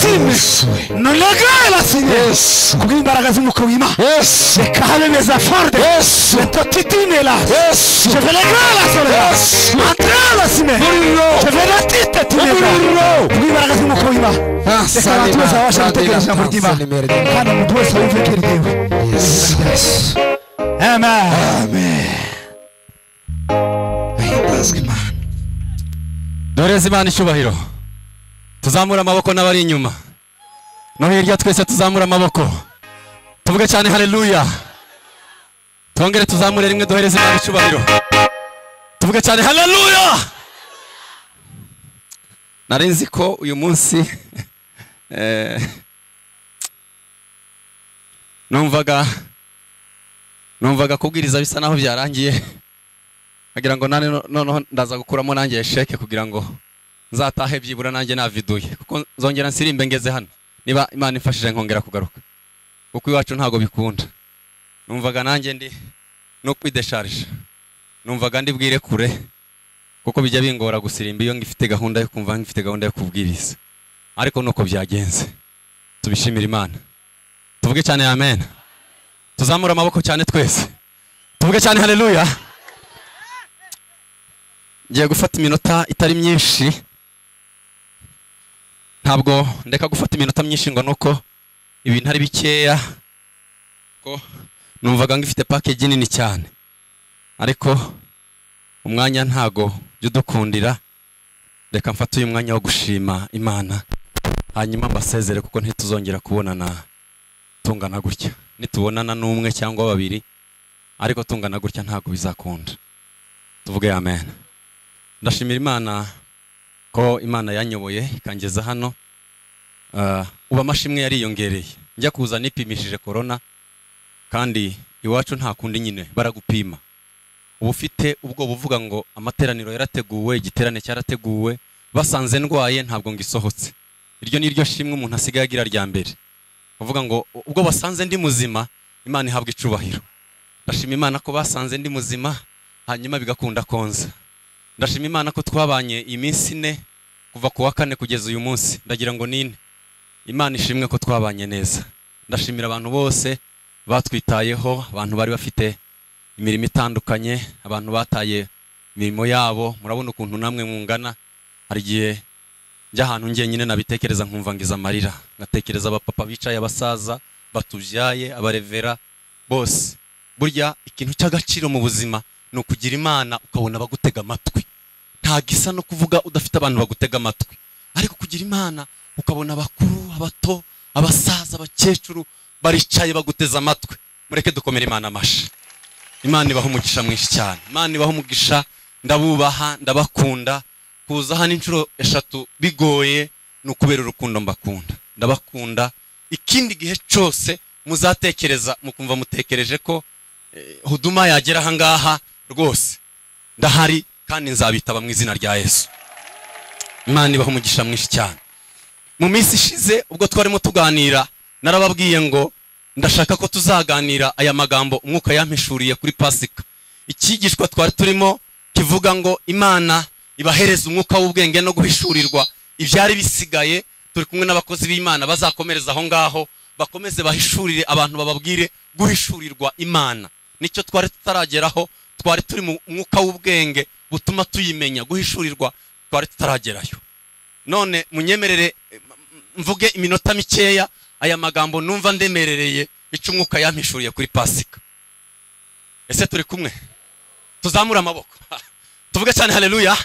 Tienes. No lo hagas, Señor. Yes. Kubw'imbaraga z'umwuka w'Imana. Yes. Reka habe meza forte. Yes. Tutitinela. Yes. Je vais les gala, Yes. Seigneur. Mantrala, Seigneur. Umuriro. Je vais la tite, Umuriro. Tinela. Kubw'imbaraga z'umwuka w'Imana. Reka abantu bose babasha gutekereza ijambo ry'Imana. Kandi umuntu wese wumva ijwi ryiwe. Yes. Yes. Amen. Ahimbazwe Imana. doreza imana icyubahiro tuzamure amaboko n'abari inyuma no hirya twese tuzamure amaboko tuvuge cyane haleluya twongere tuzamure rimwe duhereze imana icyubahiro tuvuge cyane haleluya nari nzi ko uyu munsi eh, numvaga numvaga kubwiriza bisa naho byarangiye nkagira ngo nane no- noneho ndaza gukuramo nanjye sheke kugira ngo nzatahe byibura nanjye naviduye kuko nzongera nsirimbe ngeze hano niba imana imfashije nkongera kugaruka kuko iwacu ntabwo bikunda numvaga nanjye ndi no kwidesharije numvaga ndi bwire kure kuko bijya bingora gusirimba iyo ngifite gahunda yo kumva ngifite gahunda yo kubwiriza ariko nuko byagenze tubishimire imana tuvuge cyane amen tuzamure amaboko cyane twese tuvuge cyane haleluya ngiye gufata iminota itari myinshi ntabwo ndeka gufata iminota myinshi ngo nuko ibintu ari bikeya ko numvaga ngifite pakeji nini cyane ariko umwanya ntago jya udukundira reka mfate uyu mwanya wo gushima imana hanyuma mbasezere kuko ntituzongera kubonana tungana gutya nitubonana n'umwe cyangwa babiri ariko tungana gutya ntabwo bizakunda tuvuge amen ndashimira imana ko imana yanyoboye ikangeza hano Ah, ubu amashimwe yariyongereye njya kuza nipimishije korona kandi iwacu nta kundi nyine baragupima uba ufite ubwoba uvuga ngo amateraniro yarateguwe igiterane cyarateguwe basanze ndwaye ntabwo ngo isohotse iryo ni ryo shimwe umuntu asigaye agira rya mbere uvuga ngo ubwo basanze ndi muzima imana ihabwa icubahiro ndashima imana ko basanze ndi muzima hanyuma bigakunda konza ndashima imana ko twabanye iminsi ine kuva ku wa kane kugeza uyu munsi ndagira ngo ni ine imana ishimwe ko twabanye neza ndashimira abantu bose batwitayeho abantu bari bafite imirimo itandukanye abantu bataye imirimo yabo murabona ukuntu namwe mungana hari igihe njya ahantu njyenyine nabitekereza nkumva ngize amarira ngatekereza abapapa bicaye abasaza batubyaye abarevera bose burya ikintu cy'agaciro mu buzima ni ukugira imana ukabona abagutega amatwi nta gisa no kuvuga udafite abantu bagutega amatwi ariko kugira imana ukabona abakuru abato abasaza abakecuru baricaye baguteze amatwi mureke dukomere imana amashyi imana ibaha umugisha mwinshi cyane imana ibaha umugisha ndabubaha ndabakunda kuza hano inshuro eshatu bigoye ni ukubera urukundo mbakunda ndabakunda ikindi gihe cyose muzatekereza mukumva mutekereje ko eh, huduma yagera ahangaha rwose ndahari kandi nzabitaba mu izina rya yesu imana ibaha umugisha mwinshi cyane mu minsi ishize ubwo twarimo tuganira narababwiye ngo ndashaka ko tuzaganira aya magambo umwuka yampishuriye kuri pasika icyigishwa twari turimo kivuga ngo imana ibahereza umwuka w'ubwenge no guhishurirwa ibyari bisigaye turi kumwe n'abakozi b'imana bazakomereza aho ngaho bakomeze bahishurire abantu bababwire guhishurirwa imana nicyo twari tutarageraho twari turi mu mwuka w'ubwenge butuma tuyimenya guhishurirwa twari tutaragerayo none munyemerere eh, m- m- mvuge iminota mikeya aya magambo numva ndemerereye icyo umwuka yampishuriye kuri pasika ese turi kumwe tuzamure amaboko tuvuge cyane haleluya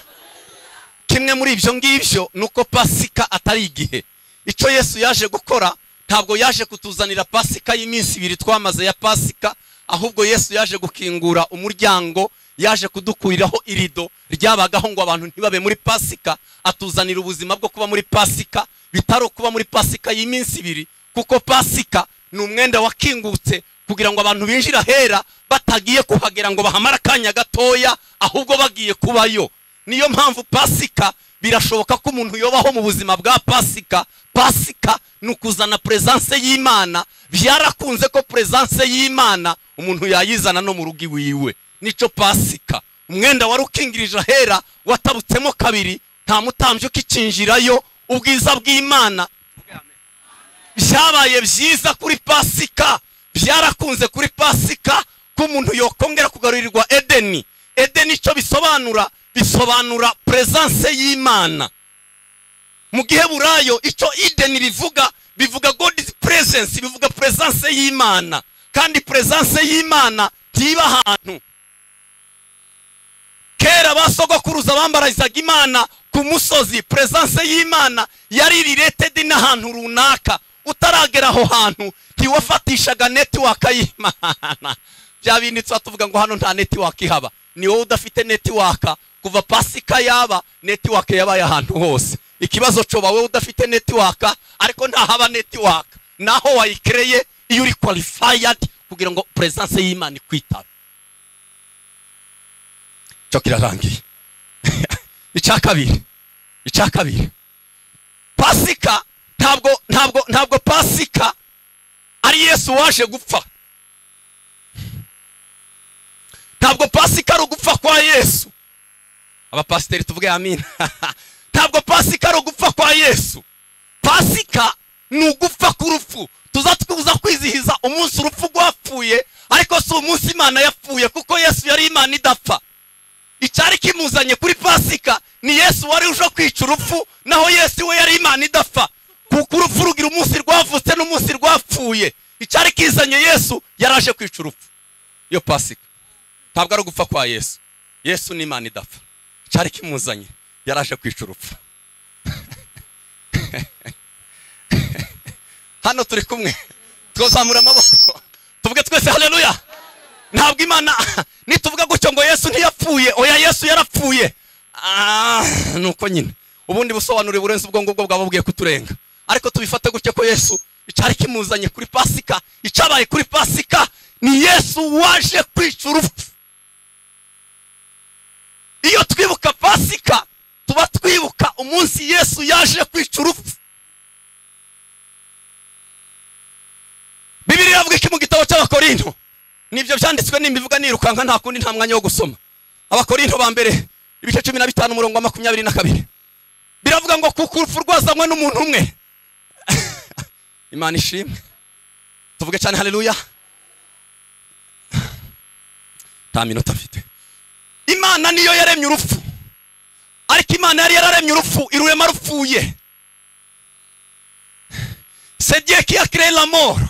kimwe muri ibyo ngibyo ni uko pasika atari igihe icyo yesu yaje gukora ntabwo yaje kutuzanira pasika y'iminsi ibiri twamaze ya pasika ahubwo yesu yaje gukingura umuryango yaje kudukuriraho irido ryabagaho ngo abantu ntibabe muri pasika atuzanira ubuzima bwo kuba muri pasika bitari ukuba muri pasika y'iminsi ibiri kuko pasika ni umwenda wakingutse kugira ngo abantu binjire ahera batagiye kuhagera ngo bahamare akanya gatoya ahubwo bagiye kubayo niyo mpamvu pasika birashoboka ko umuntu yobaho mu buzima bwa pasika pasika ni ukuzana perezanse y'imana byarakunze ko perezanse y'imana umuntu yayizana no mu rugo iwiwe nicyo pasika umwenda wari ukingirije ahera watabutsemo kabiri nta mutambyi ukikinjirayo ubwiza bw'imana byabaye byiza kuri pasika byarakunze kuri pasika ko umuntu yokongera kugarurirwa edeni edeni icyo bisobanura bisobanura perezanse y'imana mu giheburayo icyo ideni bivuga bivuga godizi perezensi bivuga perezanse y'imana kandi perezanse y'imana ntiba ahantu kera basogokuruza bambarazaga imana ku musozi perezanse y'imana yari riretedi n'ahantu runaka utaragera aho hantu ntiwafatishaga netiwaka y'imana bya bindi tuba tuvuga ngo hano nta netiwaka ihaba ni wowe udafite netiwaka kuva pasika yaba netiwaka yabaye ahantu hose ikibazo coba wowe udafite netiwaka ariko ntahaba netiwaka naho wayikereye iyo uri kwalifayadi kugira ngo perezanse y'imana ikwitabe cyo kirarangiye icya kabiri icya kabiri pasika ntabwo ntabwo ntabwo pasika ari yesu waje gupfa ntabwo pasika ari ugupfa kwa yesu abapasiteri tuvuge amina ntabwo pasika ari ugupfa kwa yesu pasika ni ugupfa k'urupfu tuza twibuza kwizihiza umunsi urupfu rwapfuye ariko si umunsi imana yapfuye kuko yesu yari imana idapfa icyari kimuzanye kuri pasika ni yesu wari uje kwica urupfu naho yesu we yari imana idapfa kuko urupfu rugira umunsi rwavutse n'umunsi rwapfuye icyari kizanye yesu yaraje kwica urupfu iyo pasika ntabwo ari ugupfa kwa yesu yesu ni imana idapfa icyari kimuzanye yaraje kwica urupfu hano turi kumwe twazamura amaboko tuvuge twese haleluya ntabwo imana nituvuga gutyo ngo yesu ntiyapfuye oya yesu yarapfuye Ah, ni uko nyine ubundi busobanuro burenze ubwo ngubwo bwaba bugiye kuturenga ariko tubifate gutya ko yesu icyari kimuzanye kuri pasika icyabaye kuri pasika ni yesu waje kwica urupfu iyo twibuka pasika tuba twibuka umunsi yesu yaje kwica urupfu bibiri iravuga iki mu gitabo cy'abakorinto nibyo byanditswe n'imivuga nirukanka nta kundi nta mwanya wo gusoma abakorinto ba mbere ibice cumi na bitanu umurongo wa makumyabiri na kabiri biravuga ngo kuko urupfu rwazanywe n'umuntu umwe imana ishimwe tuvuge cyane haleluya nta minota afite imana niyo yaremye urupfu ariko imana yari yararemye urupfu irurema rupfuye sediyeki yakireye lamoro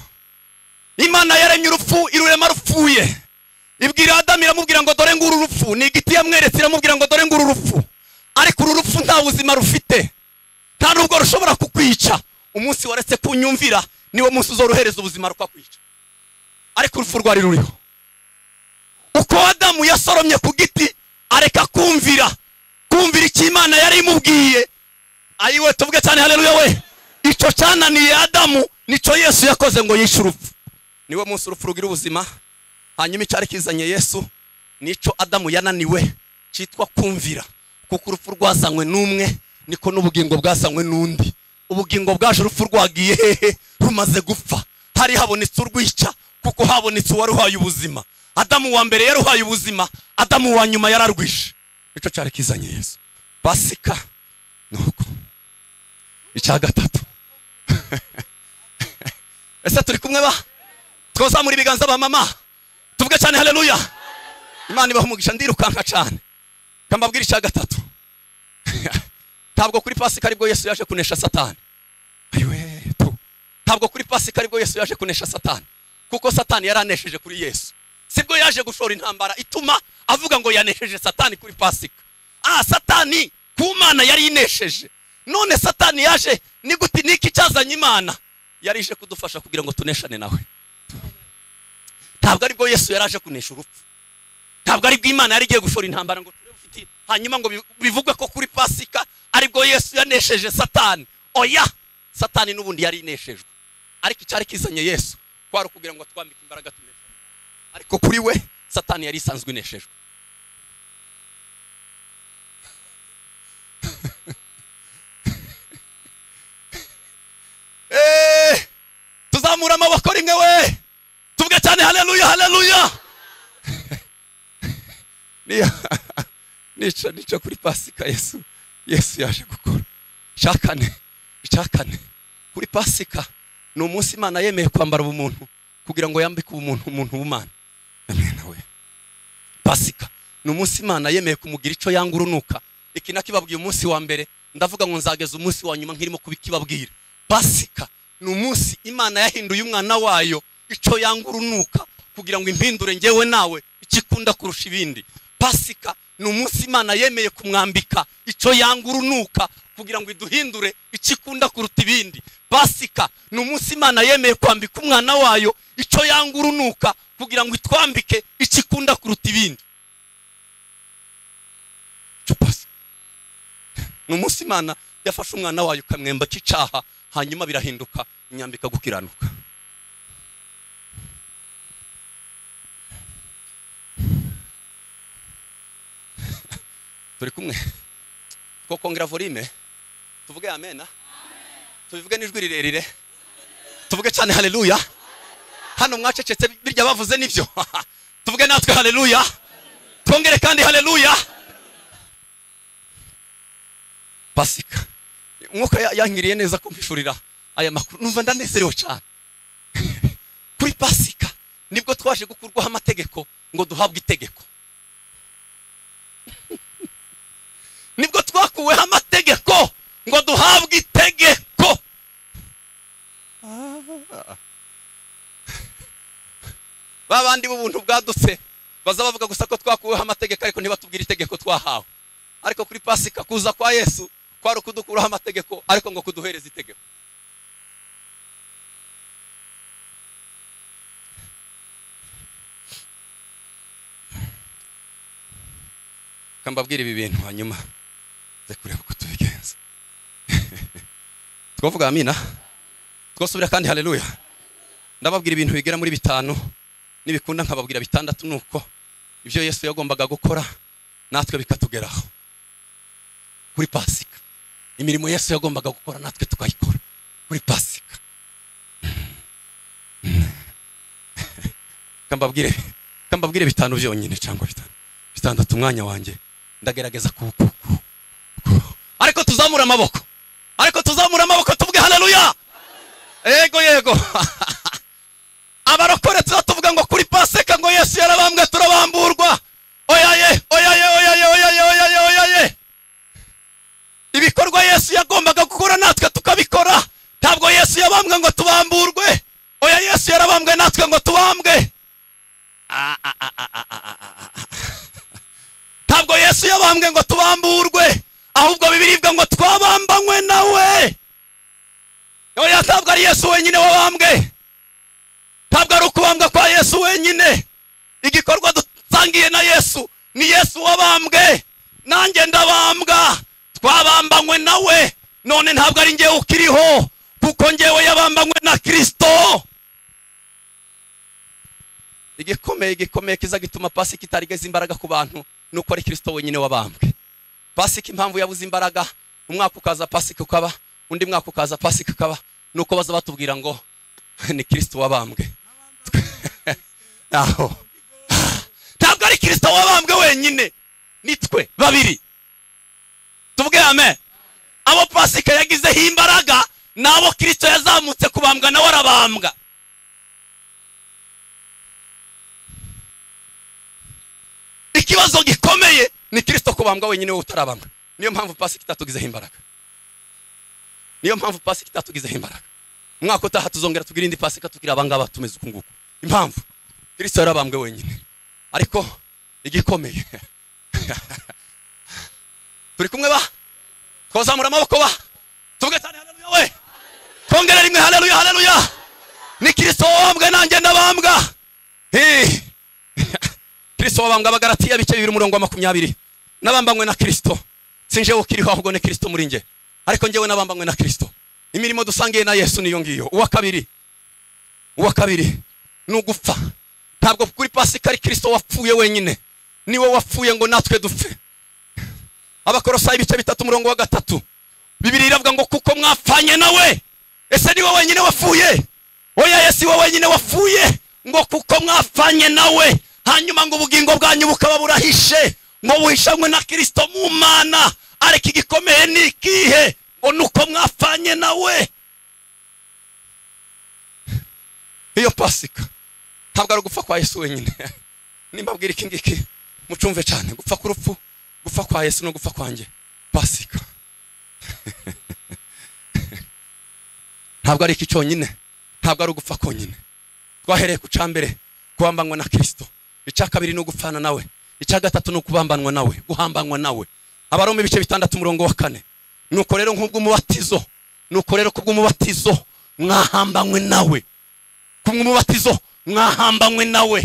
imana yaremye urupfu irurema rupfuye ibwira adamu iramubwira ngo dore nguru urupfu ni igiti yamweretse iramubwira ngo dore nguru urupfu ariko uru rupfu nta buzima rufite nta nubwo rushobora kukwica umunsi waretse kunyumvira niwo munsi uzorohereza ubuzima rukakwica ariko urupfu rwari ruriho uko adamu yasoromye ku giti areka kumvira kumvira icyo imana yari imubwiye ayiwe tuvuge cyane haleluya we icyo cyananiye adamu nicyo yesu yakoze ngo yishe urupfu niwe munsi urupfu rugira ubuzima hanyuma icyari kizanye yesu nicyo adamu yananiwe cyitwa kumvira kuko urupfu rwazanywe n'umwe niko n'ubugingo bwazanywe n'undi ubugingo bwaje urupfu rwagiye hehe rumaze gupfa hari habonetse urwica kuko habonetse uwari uhaye ubuzima adamu wa mbere yari uhaye ubuzima adamu wa nyuma yararwishe nicyo cyari kizanye yesu pasika nuko icya gatatu ese turi kumwe ba twazamura ibiganza ba mama tuvuge cyane haleluya imana ibaha umugisha ndirukanka cyane kambabwira icya gatatu ntabwo kuri pasika aribwo yesu yaje kunesha satani ayiwe tu ntabwo kuri pasika aribwo yesu yaje kunesha satani kuko satani yari anesheje kuri yesu sibwo yaje gushora intambara ituma avuga ngo yanesheje satani kuri pasika ah satani ku mana yari inesheje none satani yaje ni gute niki cyazanye imana yari ije kudufasha kugira ngo tuneshane nawe ntabwo aribwo yesu yari aje kunesha urupfu ntabwo aribwo imana yari igiye gushora intambara ngo turebe ufite hanyuma ngo bi- bivugwe ko kuri pasika aribwo yesu yanesheje satani oya satani n'ubundi yari ineshejwe ariko icyari kizanye yesu kwari ukugira ngo twambike imbaraga tuneshe ariko kuri we satani yari isanzwe ineshejwe Eh, tuzamura amaboko rimwe we tuvuge cyane haleluya haleluya Niyo- nica nica kuri pasika yesu yesu yaje gukora icyakane icyakane kuri pasika ni umunsi imana yemeye kwambara ubumuntu kugira ngo yambike ubumuntu umuntu w'umana amena we pasika ni umunsi imana yemeye kumugira icyo yanga urunuka iki nakibabwiye umunsi wa mbere ndavuga ngo nzageza umunsi wa nyuma nkirimo kubikibabwira pasika ni umunsi imana yahinduye umwana wayo icyo yanga urunuka kugira ngo impindure ngewe nawe ikikunda kurusha ibindi pasika ni umunsi imana yemeye kumwambika icyo yanga urunuka kugira ngo iduhindure icyo ikunda kuruta ibindi pasika ni umunsi imana yemeye kwambika umwana wayo icyo yanga urunuka kugira ngo itwambike icyo ikunda kuruta ibindi Icyo Pasika. ni umunsi imana yafashe umwana wayo ukamwemba cy'icaha hanyuma birahinduka imyambika gukiranuka turi kumwe twakongera volume tuvuge amena tubivuge n'ijwi rirerire tuvuge cyane haleluya hano mwacecetse birya bavuze nibyo tuvuge natwe haleluya twongere kandi haleluya pasika umwuka ya- yankiriye neza kumpishurira aya makuru numva ndanezerewe cyane kuri pasika nibwo twaje gukurwaho amategeko ngo duhabwe itegeko nibwo twakuweho amategeko ngo duhabwe itegeko ba bandi b'ubuntu bwadutse baza bavuga gusa ko twakuweho amategeko ariko ntibatubwire itegeko twahawe ariko kuri pasika kuza kwa yesu kwari ukudukuraho amategeko ariko ngo kuduhereza itegeko kambabwira ibi bintu hanyuma nze kureba uko tubigenza twavuga amina twasubira kandi haleluya ndababwira ibintu bigera muri bitanu nibikunda nkababwira bitandatu nuko ibyo yesu yagombaga gukora natwe bikatugeraho kuri pasika imirimo yesu yagombaga gukora natwe tukayikora kuri pasika kambabwire kambabwire bitanu byonyine cyangwa bitanu bitandatu umwanya wanjye ndagerageza ku ku- ku- ku- ariko tuzamura amaboko ariko tuzamura amaboko tuvuge haleluya yego yego abarokore tuzatuvuga ngo kuri pasika ngo yesu yarabambwe turabamburwa oyaye oyaye oyaye oyaye oyaye oyaye ibikorwa yesu yagombaga gukora natwe tukabikora ntabwo yesu yabambwe ngo tubamburwe oya yesu yarabambwe natwe ngo tubambwe Ah, ah, ah, ah, ah, ah, ah, ah. ntabwo yesu yabambwe ngo tubamburwe ahubwo bibiribwa ngo twabambanywe nawe oya ntabwo ari yesu wenyine wabambwe ntabwo ari ukubambwa kwa yesu wenyine igikorwa dusangiye na yesu ni yesu wabambwe nanjye ndabambwa twabambanywe nawe none ntabwo ari ngewe ukiriho kuko ngewe yabambanywe na kirisito igikomeye gikomeye kiza gituma pasika itarigeze imbaraga ku bantu ni uko ari kirisito wenyine wabambwe pasika impamvu yabuze imbaraga umwaka ukaza pasika ukaba undi mwaka ukaza pasika ukaba ni uko baza batubwira ngo ni kirisito wabambwe aho ntabwo ari kirisito wabambwe wenyine ni twe babiri tuvuge amen abo pasika yagizeho imbaraga ni abo kirisito yazamutse kubambwa nawe arabambwa ikibazo gikomeye ni kirisito kubambwa wenyine wowe utarabambwa niyo mpamvu pasika itatugizeho imbaraga niyo mpamvu pasika itatugizeho imbaraga umwaka utaha tuzongera tugire indi pasika tugira abangaba tumeze uku nguku impamvu kirisito yarabambwe wenyine ariko igikomeye turi kumwe ba twazamura amaboko ba tuvuge cyane haleluya we twongere rimwe haleluya haleluya ni kirisito wabambwe nanjye ndabambwa Hey! kirisito wabambwa abagaratiya bice bibiri umurongo wa makumyabiri n'abambanywe na kirisito si njyewe ukiriho ahubwo ni kirisito muri njye ariko njyewe n'abambanywe na kirisito imirimo dusangiye na yesu niyo ngiyo uwa kabiri uwa kabiri ni ugupfa ntabwo kuri pasika ari kirisito wapfuye wenyine niwe wapfuye ngo natwe dupfe abakorosayi ibice bitatu umurongo wa gatatu bibiri iravuga ngo kuko mwapfanye nawe ese niwe wenyine wapfuye oya yesu we wenyine wapfuye ngo kuko mwapfanye nawe hanyuma ngo ubugingo bwanyu bukaba burahishe ngo buhishanywe na kirisito mu mana ariko igikomeye ni ikihe ngo ni uko mwapfanye nawe pasika ntabwo ari ugupfa kwa yesu wenyine nimba mbwira iki ngiki mucumve cyane gupfa k'urupfu gupfa kwa yesu no gupfa kwanjye pasika ntabwo ari iki cyonyine ntabwo ari ugupfa konyine twahereye ku cya mbere kubambanwa na kirisito icya kabiri ni ugupfana nawe icya gatatu ni ukubambanwa nawe guhambanwa nawe abaroma ibice bitandatu umurongo wa kane nuko rero nk'ubw'umubatizo nuko rero kubw'umubatizo mwahambanywe nawe kubw'umubatizo mwahambanywe nawe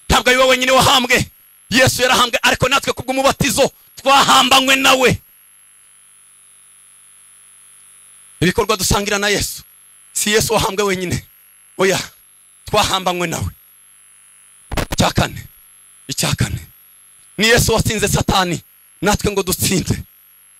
ntabwo ari wowe wenyine wahambwe yesu yarahambwe ariko natwe kubw'umubatizo twahambanywe nawe ibikorwa dusangira na yesu si yesu wahambwe wenyine oya twahambanywe nawe icya kane icya kane ni yesu watsinze satani natwe ngo dutsinde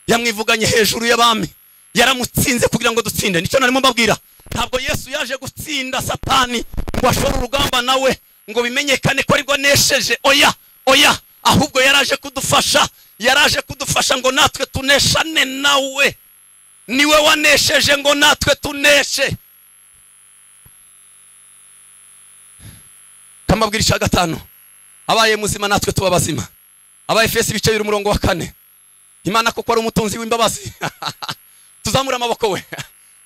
yamwivuganye hejuru y'abami yaramutsinze kugira ngo dutsinde nicyo narimo mbabwira ntabwo yesu yaje gutsinda satani ngo ashore urugamba nawe ngo bimenyekane ko aribwo anesheje oya oya ahubwo yaraje kudufasha yaraje kudufasha ngo natwe tuneshane nawe niwe wanesheje ngo natwe tuneshe kamabwira icya gatanu abaye muzima natwe tuba bazima abaye fesi ibice biri umurongo wa kane imana kuko ari umutunzi w'imbabazi tuzamure amaboko we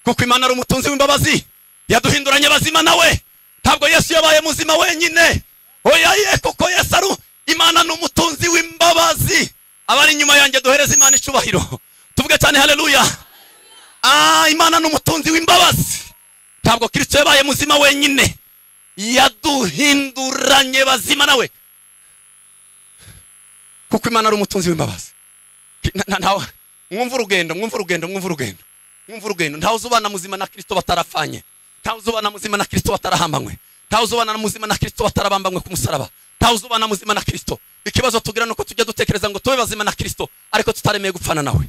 kuko imana ari umutunzi w'imbabazi yaduhinduranye bazima nawe ntabwo yesu yabaye muzima wenyine oya ye kuko yesu ari imana ni umutunzi w'imbabazi abari inyuma yanjye duhereze imana icubahiro tuvuge cyane haleluya ah imana ni umutunzi w'imbabazi ntabwo kirisito yabaye muzima wenyine yaduhinduranye bazima nawe kuko imana ari umutunzi w'imbabazi Na- na- mwumva urugendo mwumva urugendo mwumva urugendo mwumva urugendo ntawe uzubana muzima na kirisito batarafanye ntawe uzubana muzima na kirisito batarahambanywe ntawe uzubana muzima na kirisito batarabambanywe ku musaraba ntawe uzubana muzima na kirisito ikibazo tugira ni uko tujya dutekereza ngo tube bazima na kirisito ariko tutaremeye gupfana nawe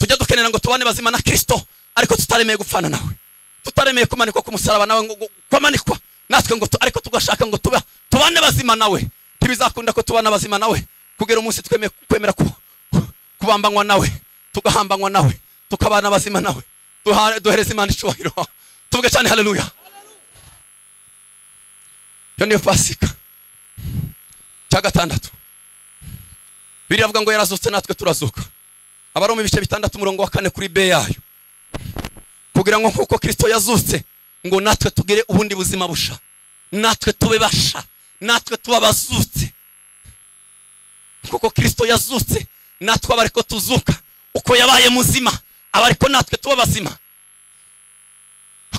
tujya dukenera ngo tubane bazima na kirisito ariko tutaremeye gupfana nawe tutaremeye kumanikwa ku musaraba nawe ngo ngo- kwamanikwa natwe ngo tu- ariko tugashaka ngo tuba tubane bazima nawe ntibizakunda ko tubana bazima nawe kugera umunsi twemeye kwemera ku- ku- kubambanywa nawe tugahambanywa nawe tukabana bazima nawe Duha- duhereze imana icubahiro tuvuge cyane haleluya iyo niyo pasika cya gatandatu biravuga ngo yarazutse natwe turazuka abaroma ibice bitandatu umurongo wa kane kuri be yayo kugira ngo nk'uko kirisito yazutse ngo natwe tugire ubundi buzima busha natwe tube basha natwe tuba abazutse kuko kirisito yazutse natwe aba ariko tuzuka uko yabaye muzima aba ariko natwe tuba bazima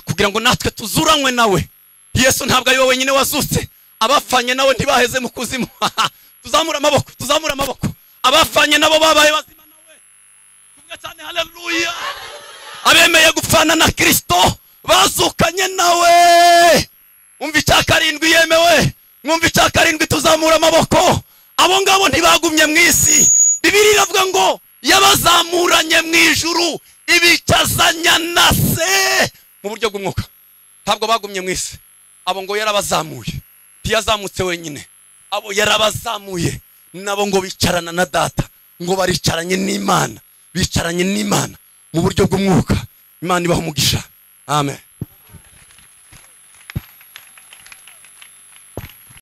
kugira ngo natwe tuzuranywe nawe yesu ntabwo ari we wenyine wazutse abafanye nawe ntibaheze mu kuzimu tuzamura amaboko tuzamura amaboko abafanye nabo babaye bazima nawe tuvuge cyane haleluya abemeye gupfana na kirisito bazukanye nawe umva icya karindwi yemewe mwumva icya karindwi tuzamura amaboko abo ngabo ntibagumye mu isi bibiri iravuga ngo yabazamuranye mu ijuru ibicazanya na se mu buryo bw'umwuka ntabwo bagumye mu isi abo ngo yarabazamuye ntiyazamutse wenyine abo yarabazamuye nabo ngo bicarana na data ngo baricaranye n'imana bicaranye n'imana mu buryo bw'umwuka imana ibaha umugisha amen